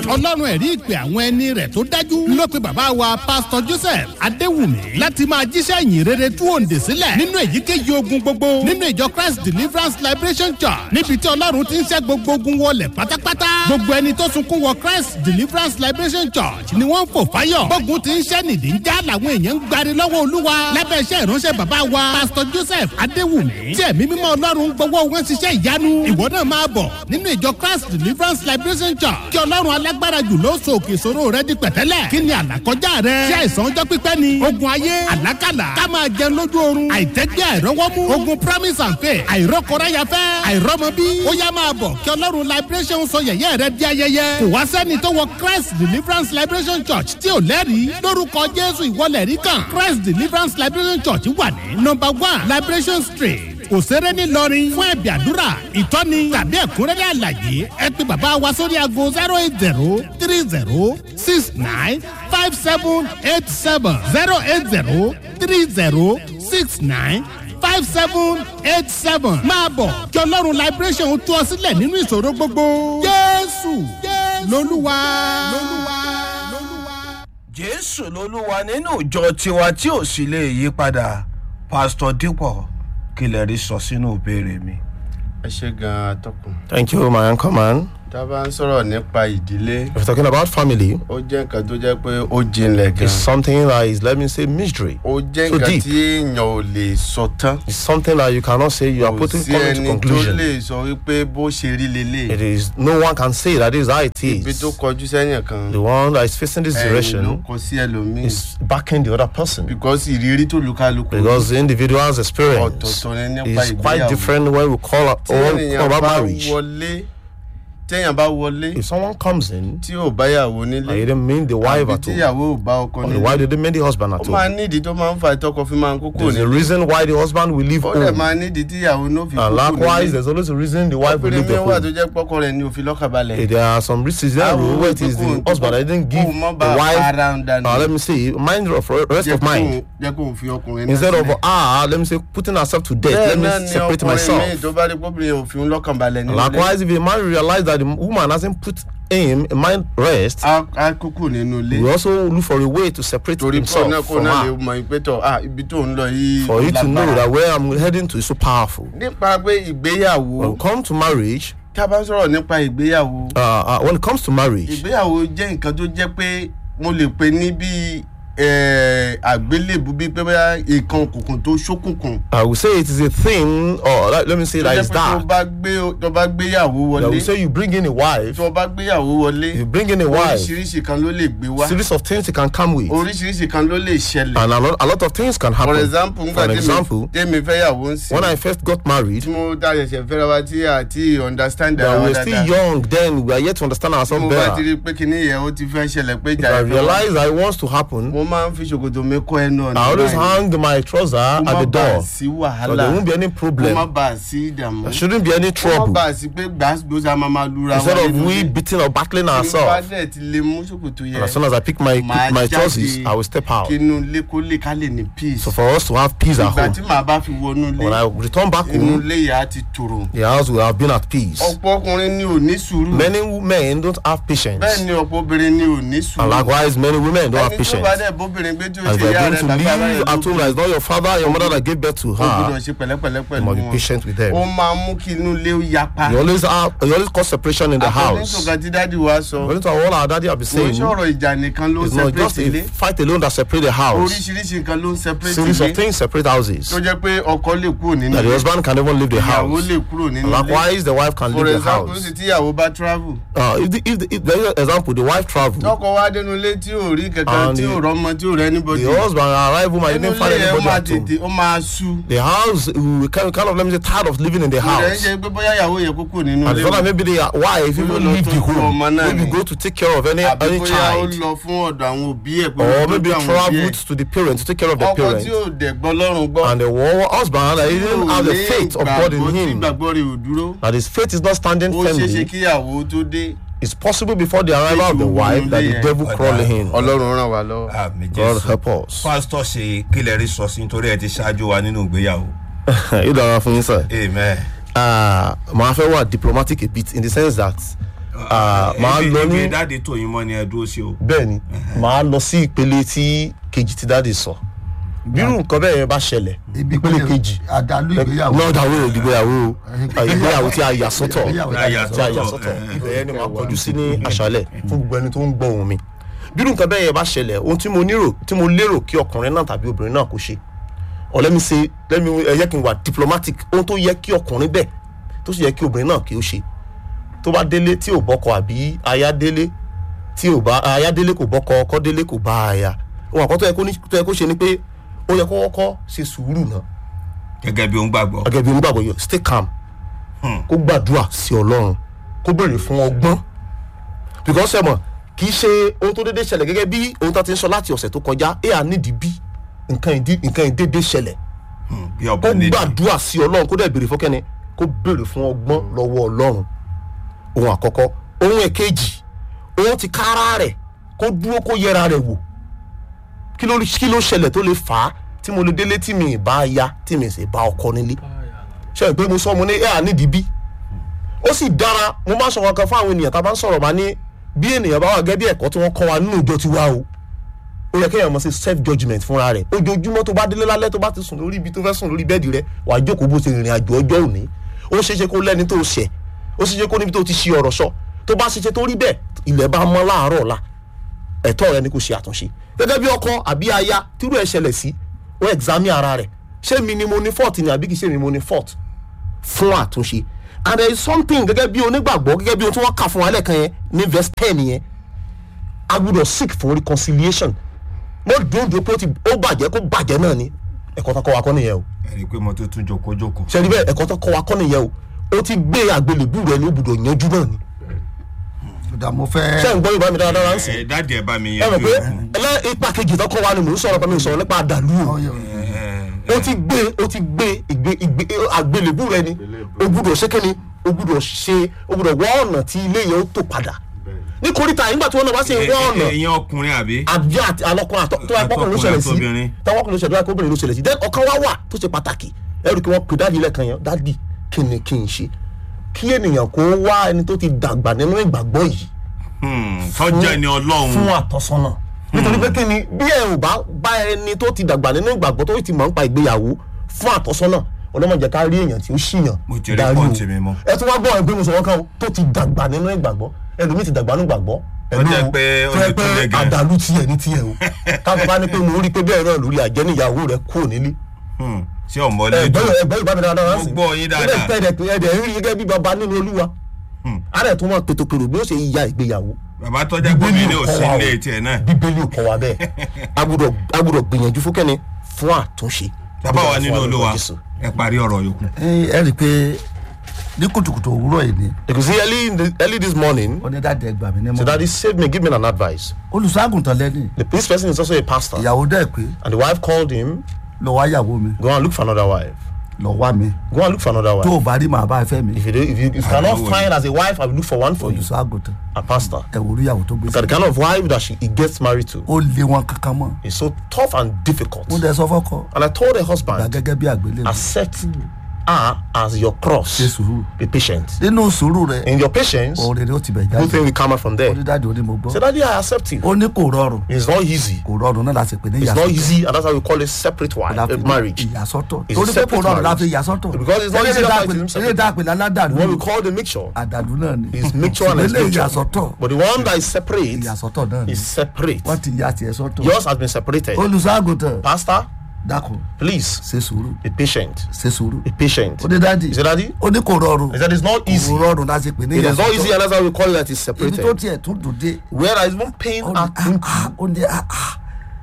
ọlọ́run ẹ̀rí ìpè àwọn ẹni rẹ̀ tó dájú ló pe bàbá wa pásítọ̀ joseph adéwùmí láti máa jíṣẹ́ ìyìn rere tú òǹdè sílẹ̀ nínú èyíkéyìí ogun gbogbo nínú ìjọ christ deliverance liberation church níbi tí ọlọ́run ti ń ṣẹ́ gbogbo ogun wọlé pátápátá gbogbo ẹni tó sunkún wọ christ deliverance liberation church ni wọ́n ń fò fáyọ̀ gbógun ti ń ṣẹ́ nìdí ń já làwọn èèyàn ń gbari lọ́wọ́ olúwa lábẹ́ iṣẹ́ ìránṣẹ́ bàbá wa pásítọ̀ joseph adéwùmí tí ẹ̀mí mímọ́ ọlọ́run gbọ́wọ́ wọn ṣiṣẹ́ ìyanu ìwọ náà máa bọ̀ nínú ìjọ christ deliverance liberation church kí ọlọ́run alágbára jù ló so òkè ìṣòro rẹ di pẹ̀tẹ́lẹ̀ kí ni àlàkọjá rẹ ṣé àìsàn ọjọ́ pípẹ́ ni ogun ayé àlákàlà ká máa jẹun lójú oorun àìtẹ́gbẹ́ àìrọ́wọ́mú ogun promise and faith àìrọ́kọ̀ráyafẹ́ àìrọ́mọbí ó yá máa bọ̀ kí ọlọ́run liberation sọ yẹ̀yẹ́ rẹ di ayẹyẹ kò wá sẹ́ni tó wọ christ deliverance liberation church tí ò lẹ́rìí lórúkọ jésù ìwọlẹ̀ rí kan christ deliverance liberation church wà ní number one liberation street òṣèré ńìlọrin fún ẹ̀bì àdúrà ìtọ́ni tàbí ẹ̀kúnrẹ́rẹ́ àlàyé ẹ pé bàbá wa sórí aago zero eight zero three zero six nine five seven eight seven zero eight zero three zero six nine five seven eight seven máa bọ̀ kí ọlọ́run liberation tú ọ sílẹ̀ nínú ìṣòro gbogbo jésù lolúwa. jésù lolúwa nínú ìjọ tiwa tí ò sì lè yí padà pásítọ̀ dípọ̀ kí lè rí sọ sínú ìbéèrè mi. ẹ ṣe gan atọ́kùn. Thank you, my uncle man. tá a bá ń sọ̀rọ̀ nípa ìdílé If we're talking about family, ó jẹ́ nǹkan tó jẹ́ pé ó jinlẹ̀ gan. it's something that is, let me say, mystery. ó jẹ́ so nǹkan deep. tí èèyàn ò lè sọ tán. It's something that you cannot say you are kò putting sí coming to ẹni tó conclusion. lè sọ wípé bó ṣe rí lélẹ̀. It is no one can say that is how it ibi is. tó kọjú sẹ́yìn kan The one that is facing this ẹ̀yìn ló direction kọ sí ẹlòmíì. is backing the other person because ìrírí tó lukaluku because the individual's experience ọ̀tọ̀ọ̀tọ̀ ni nípa is quite ìgbéyàwó. different when we call, tí or ènìyàn call about bá marriage. wọlé téèyàn bá wọlé If someone comes in tí ò báyàwó and you nílé didn't mean the wife àbí at all, tíyàwó ò bá ọkọ or the nílé wife didn't mean the husband ó at máa all, nídìí tó máa ń fa ìtọ́kọ fi máa ń kókó there's a nílé reason why the husband will leave ó dẹ̀ home. máa nídìí tíyàwó náà fi And kókó likewise, nílé there's always a reason the wife will obìnrin leave the mi wà tó home. jẹ́ pọ́kọ rẹ̀ ní òfin lọ́kàbalẹ̀ There are some reasons there where it is the husband that didn't give kó o mọ́ the bá wife ara ń dànù uh, let me say mind of rest jẹ́ of mind jẹ́ kó o fi ọkùnrin náà instead of sílẹ̀. ah let me say putting herself to death bẹ́ẹ̀ let náà me ni separate ọkùnrin míì myself tó bá rí pọ́bìnrin òfin lọ́kànbalẹ̀ nínú ilé likewise if a man realize that the woman hasn't put him in mind rest á á kúkú nínú ilé we also look for a way to separate torí pọ̀ náà himself kó from náà lè her mọ ìpẹ́tọ̀ ah ibi tó ń lọ yìí for you to know lágbára. that where i'm heading to is so powerful nípa pé ìgbéyàwó when it comes to marriage tá a bá ń sọ̀rọ̀ nípa ìgbéyàwó uh, uh, when it comes to marriage ìgbéyàwó jẹ́ nǹkan tó jẹ́ pé mo lè pe ní bí àgbélébù bíi pé bóyá ìkan òkùnkùn tó ṣókùnkùn. i will say it is a thing or let, let me say tó that jẹ́ is pé tó that bá gbé tó bá gbéyàwó that wọlé will say you bring in a wife tó bá gbéyàwó wọlé you bring in a wife oríṣiríṣi kan ló lè gbé wá series of things you can come with oríṣiríṣi kan ló lè ṣẹlẹ̀. and a lot, a lot of things can happen for example for nígbà an tèmi example tèmi fẹ́yàwó ń sìn when i first got married tí mo dá ṣẹ̀ṣẹ̀ fẹ́ra wa tí àti understand that ara we wa were still dáadáa young then we are yet to understand tí ourselves mo bá ti better rí i pé kíní yẹn ó ti fẹ́ ṣẹlẹ̀ pé if ìjà i ìfẹ́ wa realize that it wants to happen mo máa ń fi ṣòkòtò mi kọ́ ẹnu ọ̀nà i always báyìí. hang my trouser kó at má the bàa door sí so wàhálà there won't be any kó má problem bàa sí ìdààmú there shouldn't be any kó má trouble bàa sí pé gbàgbọ́sà máa máa lura instead wa of nínú we ilé. beating or battling Tí n bá ourselves dẹ̀ ti lè mú ṣòkòtò and yẹn as soon as i pick my màá my jáde trousers i will step out kí inú ilé kó lè ká lè ní peace so for us to have peace at ìgbà home tí màá bá fi wọnú when ilé i return back inú home ilé yà á ti tòrò the house will have been at peace ọ̀pọ̀ ọkùnrin ni ò ní sùúrù many men don't have patience bẹ́ẹ̀ ni ọ̀pọ̀ obìnrin ni ò ní and sùúrù likewise many women don't have ẹni tó patience bá dẹ̀ bóbìnrin gbé tí ó and ṣe if you yá are rẹ̀ going to tàbí ara live rẹ̀ at home that is not your father your mother that gave birth to ó gbọ́dọ̀ her ṣe pẹ̀lẹ́pẹ̀lẹ́ you pẹ̀lú must be wọn patient with them ó máa mú kí inú ilé ó yapa you always have you always cause separation in the house àtọ̀nítòkà tí dáàdi wa sọ according to what our daddy have been kò ń saying ṣọ̀rọ̀ ìjà nìkan ló ń it's not just separate ilé a fight alone that separate the house oríṣiríṣi nǹkan ló ń separate series of ilé things separate houses tó jẹ́ pé ọkọ lè kúrò nínú that the ilé husband can even leave the ìyàwó house lè kúrò nínú ilé likewise the wife can for leave the example house sì tíyàwó bá travel uh, if, the, if, the, if there is an example the wife travel tọkọ wá dénú ilé tí ò rí kankan And tí the- ò rọmọ tí ò rẹ anybody the husband arrive home and he nínú didn't find ilé yẹn ó anybody máa at home tètè ó máa sú the house we kind, kind of let me say tired of living in the kò rẹ̀ ń house ṣe pé bóyá ìyàwó yẹn kókò nínú and ilé it's not like maybe the wife Bóyá ó even lọ leave the tọ́jú home ọmọ náà maybe ni. go to take care of any àbí any bóyá ó child lọ fún ọ̀dọ̀ àwọn òbí ẹ̀ pé or ó maybe tọ́jú àwọn òbí traveled ẹ̀ to the parents to take care of the ọkọ parents tí ò dẹ̀gbọ́ lọ́rùn gbọ́ and the wa- husband that he didn't have the faith of God in tí him gbàgbọ́ rẹ̀ ò dúró that his faith is not standing ó ṣeé ṣe firmly kíyàwó tó dé it's possible before the arrival of the wife that the devil crawl in ọlọ́run ràn wá lọ́wọ́. àmì God jésù help us pásítọ̀ ṣe kílẹ̀ rí sọ sí nítorí ẹ ti ṣáájú wa nínú ìgbéyàwó yóò dára fún yín sir. amen uh, màá fẹ́ wà diplomatic a bit in the sense that Ah, màá Ibi- lọ ibi ní dáàdi tòyìn mọ́ ni ẹ dúró sí o. bẹ́ẹ̀ ni màá lọ sí ìpele tí kejì tí dáàdi sọ bírú nǹkan bẹ́ẹ̀ yẹn bá ṣẹlẹ̀ ìpele kejì àdàlú ìgbéyàwó náà dàwó ìgbéyàwó ìgbéyàwó tí a yà sọ́tọ̀ Ìgbéyàwó tí a yà tí a yà sọ́tọ̀, sọ́tọ̀ eh, ibẹ̀ yẹn ni màá kọjú sí ní àṣálẹ̀ fún gbogbo ẹni tó ń gbọ́ ohùn mi bírú nǹkan bẹ́ẹ̀ yẹn bá ṣẹlẹ̀ ohun tí mo nírò tí mo lérò kí ọkùnrin náà tàbí obìnrin náà kó ṣe or let me say let me ẹ yẹ kí n wà diplomatic ohun tó yẹ kí ọkùnrin bẹ́ẹ̀ tó sì yẹ kí obìnrin náà kí ó ṣe tó bá délé tí ò bọ́kọ àbí aya délé tí ò bá aya délé kò bọ́kọ ọkọ délé kò bá aya ohun àkọ́tọ́ yẹ kó ní- tó yẹ kó ṣe ni pé ó yẹ kó kọ́kọ́ ṣe sùúrù náà gẹ́gẹ́ bí ó ń gbàgbọ́. gẹ́gẹ́ bí onígbàgbọ́ yọ stay calm kó gbàdúrà sí ọlọ́run kó béèrè fún ọgbọ́n because ẹ mọ̀ kì í ṣe ohun tó dédé ṣẹlẹ̀ gẹ́gẹ́ bí ohun tó ti ń sọ láti ọ̀sẹ̀ tó kọjá ẹ à nídìí bí nǹkan ìdí nǹkan ìdédé ṣẹlẹ̀ Hmm, bí kó ọba nídìí. gbàdúrà sí ọlọ́run kó dẹ̀ béèrè fún kẹ́ni kó béèrè fún ọgbọ́n lọ́wọ́ ọlọ́run ohun àkọ́kọ́ ohun ẹ̀kejì ohun ti kára rẹ̀ kó dúró kó yẹra rẹ̀ wò kí ló kí ló ṣẹlẹ̀ tó lè fà á tí mo lè délé tí mi ì bá ya tí mi ì sì bá ọkọ nílé ṣe pé mo sọ mo ní ẹ à nídìí bí ó sì dára mo máa ń sọ wọn kan fún àwọn ènìyàn tá a bá ń sọ̀rọ̀ máa ní bí ènìyàn bá wà gẹ́gẹ́ bí ẹ̀kọ́ tí wọ́n kọ́ wa nínú ìjọ tiwa o ó yẹ kéèyàn mọ̀ sí self judgement fúnra rẹ̀ ojoojúmọ́ tó bá délé lálẹ́ tó bá ti sùn lórí ibi tó fẹ́ sùn lórí bẹ́ẹ̀dì rẹ̀ wàá jókòó bó ṣe rìnrìn àjò ọjọ́ òní ó ṣeé ṣe kó lẹ́ni tó ṣẹ̀ ó ṣeé ṣe kó níbi tó ti ṣe ọ̀rọ̀ sọ tó bá ṣe ṣe tó rí bẹ́ẹ̀ ilẹ̀ bá mọ́ láàárọ̀ ọ̀la ẹ̀tọ́ rẹ ni kò ṣe àtúnṣe gẹ́gẹ́ bí ọkọ àbí aya tírú ẹ̀ ṣẹlẹ̀ sí ó ẹ̀gzámì ara rẹ̀ ṣé mi ni mo ní fault ni àbí kì í ṣe mi mo ní fault fún àtúnṣe and there is something gẹ́gẹ́ bí onígbàgbọ́ gẹ́gẹ́ bí ohun tí wọ́n kà fún wa lẹ́ẹ̀kan yẹn ní verse ten yẹn a gbọ́dọ̀ seek for reconciliation mo dòdò pé ó ti ó bàjẹ́ kó bàjẹ́ náà ni ẹ̀kọ́ tó kọ́ wa kọ́ nìyẹn o ẹ̀rí pé mo tó tún jókòó-jókòó. ṣe ni bẹ́ẹ̀ ẹ̀kọ́ tó kọ́ wa kọ́ nìyẹn o ó ti gbé àgbélébù rẹ ní ibùdó yanjú náà ni ìdá mo fẹ́ ṣé ń gbọ́ yorùbá mi dáadáa ń sìn ẹ dáàdi ẹ bá mi ẹ mọ̀ yanjú pé ẹ̀ fún. ẹlẹ́ ipa kejì tó kọ́ wa ni mò ń sọ̀rọ̀ pé mi ò sọ̀rọ̀ nípa àdàlú o ọyọ ó ti gbé ó ti gbé ìgbé ìgbé àgbélébù rẹ ni o gbúdọ̀ ṣe kíni o gbúdọ̀ ṣe o gbúdọ̀ wá ọ̀nà tí ilé yẹn ó tò padà ní koríta nígbà tí wọn náà bá sì ń wá ọ̀nà ẹ̀yin ọkùnrin àbí. àbí àti alọ́kùnrin àtọ́ tó wáá pọ́kùnrin ló ṣẹlẹ̀ sí Àtọkùnrin àtobìnrin. táwọn ọkùnrin ló ṣẹlẹ̀ sí obìnrin ló ṣẹlẹ̀ sí then ọ̀kan wá wà tó ṣe pàtàkì ẹrù kí wọ́n pè dáàdi lẹ́ẹ̀kan yẹn dáàdi kí ni kí n ṣe kí ènìyàn kó wá ẹni tó ti dàgbà nínú ìgbàgbọ́ yìí Hmm, tọ́jà ẹni fún ọlọ́run. àtọ́sọ́nà nítorí pé kí ni bí ẹ ò bá bá ẹni tó ti dàgbà nínú ìgbàgbọ́ tó ti mọ̀ nípa ìgbéyàwó fún àtọ́sọ́nà ọlọ́mọdé ká rí èèyàn tí ó ṣìyàn Mo ti rí darí o. pọ́ǹtì mi mọ́. ẹ tún wá gbọ́ ẹgbẹ́ mi sọ̀rọ̀ kan o, tó ti dàgbà nínú ìgbàgbọ́ ẹlòmíì ti dàgbà nínú ìgbàgbọ́ Ó jẹ́ pé ó tó yẹ ti pé tún lé gan. àdàlù tiẹ̀ ní tiẹ̀ o káfọ́ bá ní pé mo rí pé bẹ́ẹ̀ náà lórí àjẹ́ níyàwó rẹ̀ kúrò nílé Hmm, ṣé ọmọlé ẹgbẹ́ dùn. ẹgbẹ́ ìbámi dáadáa Mo wá sí gbọ́ yín dáadáa. ẹ̀dẹ̀ pé ẹ̀dẹ̀ rí gẹ́gẹ́ bí baba nínú olúwa ààrẹ tó mọ̀ pètòpèrò bí ó ṣe ya ìgbéyàwó bàbá tọ́jà pé mi ní òsín kọ́ wa ilé o. tiẹ̀ náà. bíbélì ò kọ́ wa bẹ́ẹ̀ agbọ́dọ̀ agbọ́dọ̀ gbìyànjú fún kẹ́ni fún àtúnṣe. bàbá wa nínú Fún olúwa Jésù. ẹ parí ọ̀rọ̀ yòókù. ẹ rí i pé ní kùtùkùtù òwúrọ̀ yìí ni you can see early in the, early this morning onídàájẹ́ gbà mí ní so mọ́ daddy save me give me an advice olùṣọ́àgùntàn lẹ́ni the this person is also a pastor ìyàwó dẹ́ pé and the wife called him lọ wá ìyàwó mi go and look for another wife lọ wá mi go and look for another tó wife o bá rí màá bá ẹ fẹ́ mi if you, do, if you, if you cannot know. find as a wife I will look for one for you olùṣọ́àgùntàn a pastor ẹ wò rí ìyàwó tó gbé because the sí kind of wife that she he gets married to ó lé wọn kankan mọ́ is so tough and difficult mo dẹ̀ sọ fọ́kọ and I told the gbà husband gẹ́gẹ́ bí àgbélé accept her as your cross ṣe sùúrù be patient nínú sùúrù rẹ in your patience òrèrè ó ti bẹ̀ good jáde thing will come out from there onídàájọ́ ó ní mo so gbọ́ daddy I accept you ó ní kò rọrùn it's not easy kò rọrùn náà láti pè ní it's not ìyàsọ́tọ̀ easy and that's why we call it separate wife La fi uh, ní marriage ìyàsọ́tọ̀ It's a torí pé kò separate rọrùn marriage. láti ìyàsọ́tọ̀ Because it's not easy Eléyìí to find tá a him pè- separate. eléyìí tá a pè láládàlú what we call the mixture àdàlú náà ni is mixture and Ṣùgbọ́n eléyìí mixture ìyàsọ́tọ̀ but the one that is separate ìyàsọ́tọ̀ náà ni is separate wọ́n ti ya tiẹ̀ sọ́tọ̀ yours has been separated olùṣọ́àgùntàn pastor dákun please ṣe sùúrù be patient ṣe sùúrù be patient ó ní dáàdì is it daddy ó ní kò rọrùn he said it's not easy kò rọrùn láti pè ní it is not easy ìyàsọ́tọ̀ and that's why we call it that it's ibi tó separated tiẹ̀ tún dùn dé where there is one pain ó ní at ah, ah, ó ní ah, ah,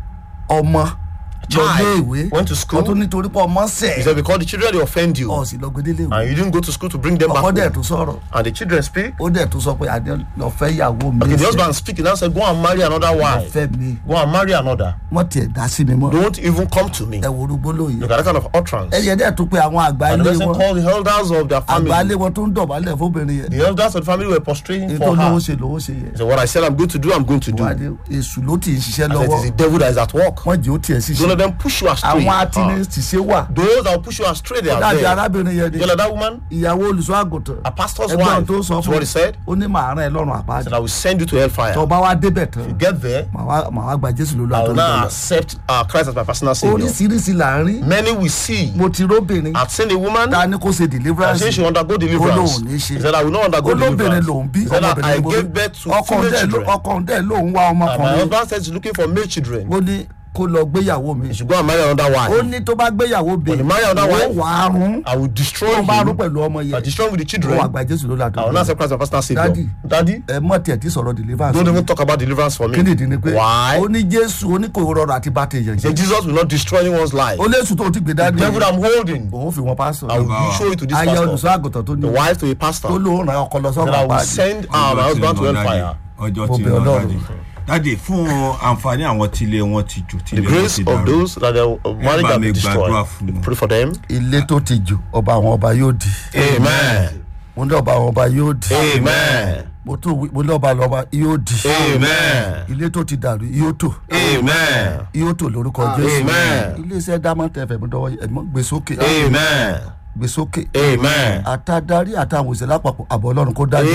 ọmọ lọ Child lé ìwé went to school. ó tún nítorí pé ọmọ he sẹ̀ said because the children they offend you ọ̀ sì lọ gbẹdẹ́lé ìwé and you didn't go to school to bring them back ọkọ dẹ̀ home tún sọ̀rọ̀ and the children speak ó dẹ̀ tún sọ pé àdé lọ fẹ́ ìyàwó mi okay the sẹ̀, husband speak and said go and marry another lọ wife fẹ́ mi go and marry another wọ́n tiẹ̀ dá sí mi mọ́ don't even come to me ẹ wo orúgbó lóye look at that kind of utterance ẹ̀yẹ dẹ̀ tún pé àwọn àgbà and the ilé person wọn called the elders of their àgbà ilé family wọn tó ń dọ̀bálẹ̀ fóbìnrin yẹn the elders of the family were prostrating ètò for her lówó he ṣe lówó ṣe yẹ said what I said I'm going to do I'm going to do wà and ní èṣù ló ti ń ṣiṣẹ́ that lọ́wọ́ is the devil that is at work wọ́n jẹ́ ó tiẹ̀ don't let ṣiṣẹ́ of them push you astray. àwọn Ah. atinisìṣe wà Those that will push you astray, they ó are dàbí there. arábìnrin yẹn ni You know that woman? ìyàwó olùṣọ́ àgùntàn A pastor's ẹgbọ́n wife. tó sọ That's fún what he said. ó ní màá rán ẹ lọ́rùn Said, àpáàdé I will send you to hellfire. tó bá wá débẹ̀ tán Get there. màá wá- màá wá gba jésù lólú I will now àtọ́jú accept uh, Christ as my personal savior. oríṣiríṣi là ń rí Many will see. mo ti róbìnrin I've seen a woman. ta ni kò ṣe I deliverance say she will undergo deliverance. Ó lóun ní ṣe. He said, I will not undergo olóbìnrin deliverance. lòun bí He said, I ọmọbìnrin ló gave birth to ọkọ female dẹ children. ọkọ dẹ lòun wá And my ọmọkùnrin husband said he's looking for male children. ó ní kó lọ gbéyàwó mi He should go and marry another ó wife. ní tó bá gbéyàwó bí When he marry another wife, wà á rún I will destroy tó bá rún him. pẹ̀lú ọmọ I yẹn destroy him with the ó wà children. gba jésù lólú I will not àtọ́jú accept Christ as my personal savior. Daddy. Daddy, ẹ mọ̀ tiẹ̀ tí sọ̀rọ̀ deliverance don't even talk about deliverance for me. kí nìdí ni pé Why? ó ní jésù ó ní kò rọrùn àti bá tèèyàn He said, jẹ Jesus will not destroy anyone's life. ó léṣù tó ti gbé The dání devil I'm holding, òun fi wọn pásọ I will show it to this ayé pastor. olùṣọ́ àgùntàn tó ní The wife to a tó pastor. lóun ràn ọkọ lọ That sọ́run I will àpáàdé send uh, my husband to hellfire. ọjọ́ Mo tí bẹ̀ lọ Ọlọ́run. dáàdi dáàdi fún àǹfààní àwọn tílé wọn ti jò The tílé wọn grace ti of dàrú those that their uh, marriage bá have mi been gbàdúrà destroyed. fún wọn. Pray for them. ilé tó ti jò ọba àwọn ọba yóò di Amen. mo ní ọba àwọn ọba yóò di Amen. mo tún wí- mo ní ọba àwọn ọba yóò di Amen. ilé tó ti dàrú yóò tò Amen. yóò tò lórúkọ jésù Amen. iléeṣẹ́ dámọ̀ tẹ̀fẹ̀ mi dọ́wọ́ ẹ̀mọ́ gbé sókè Amen. gbé sókè Amen. àtàdarí àtàwọn òṣèlú àpapọ̀ àbọ̀ ọlọ́run kó dájú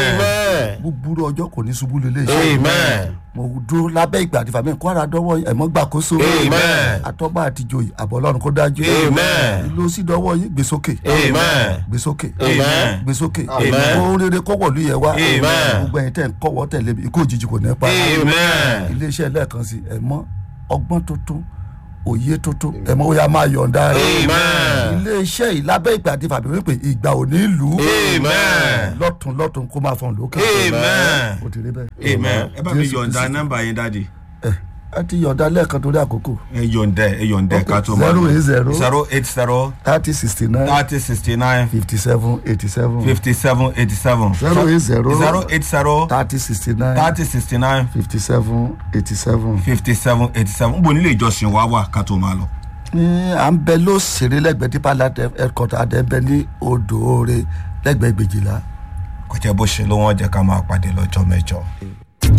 Amen. búburú ọjọ́ kò ní ṣubú lélẹ̀ iṣẹ́ Amen. mo dúró lábẹ́ ìgbà àti fàmí kó ara dọ́wọ́ ẹ̀mọ́ gbàkóso Amen. àtọ́gbà àtijọ́ àbọ̀ ọlọ́run kó dájú Amen. ìlú sí dọ́wọ́ yín gbé sókè Amen. gbé sókè Amen. gbé sókè Amen. kó rere kó wọ̀lú yẹ wá Amen. gbogbo ẹ̀yin tẹ̀ ń kọ́wọ́ tẹ̀lé mi ikú òjijì kò ní pa Amen. iléeṣẹ́ lẹ́ẹ̀kan sí ẹ̀mọ́ ọgbọ́n tuntun òye tuntun ẹ̀mọ́ ó yá máa yọ̀ǹda rẹ̀ Amen. iléeṣẹ́ yìí lábẹ́ ìgbà àti fàmí wípé ìgbà ò ní lù ú Amen. lọ́tún lọ́tún kó máa fọ̀n lókè amen ó ti rí bẹ́ẹ̀ amen ẹ bá mi Jésù yọ̀ǹda Kristi. nọ́mbà yín dáàdi ẹ ẹ ti yọ̀ǹda lẹ́ẹ̀kan torí àkókò ẹ yọ̀ǹda ẹ yọ̀ǹda ẹ ká tó máa zero eight zero zero eight zero thirty sixty nine thirty sixty nine fifty seven eighty seven fifty seven eighty seven zero eight zero zero eight zero thirty sixty nine thirty sixty nine fifty seven eighty seven. fifty seven eighty seven n bò nílé ìjọsìn wa wà ká tó máa lọ. ní à ń bẹ lóṣèré lẹ́gbẹ̀ẹ́ dípà láti ẹ̀kọ́tà àdẹ́bẹ́ ní odò oore lẹ́gbẹ̀ẹ́ gbèjìlá. kò jẹ́ bó ṣe ló wọ́n jẹ́ ká máa pàdé lọ́jọ́ mẹ́jọ.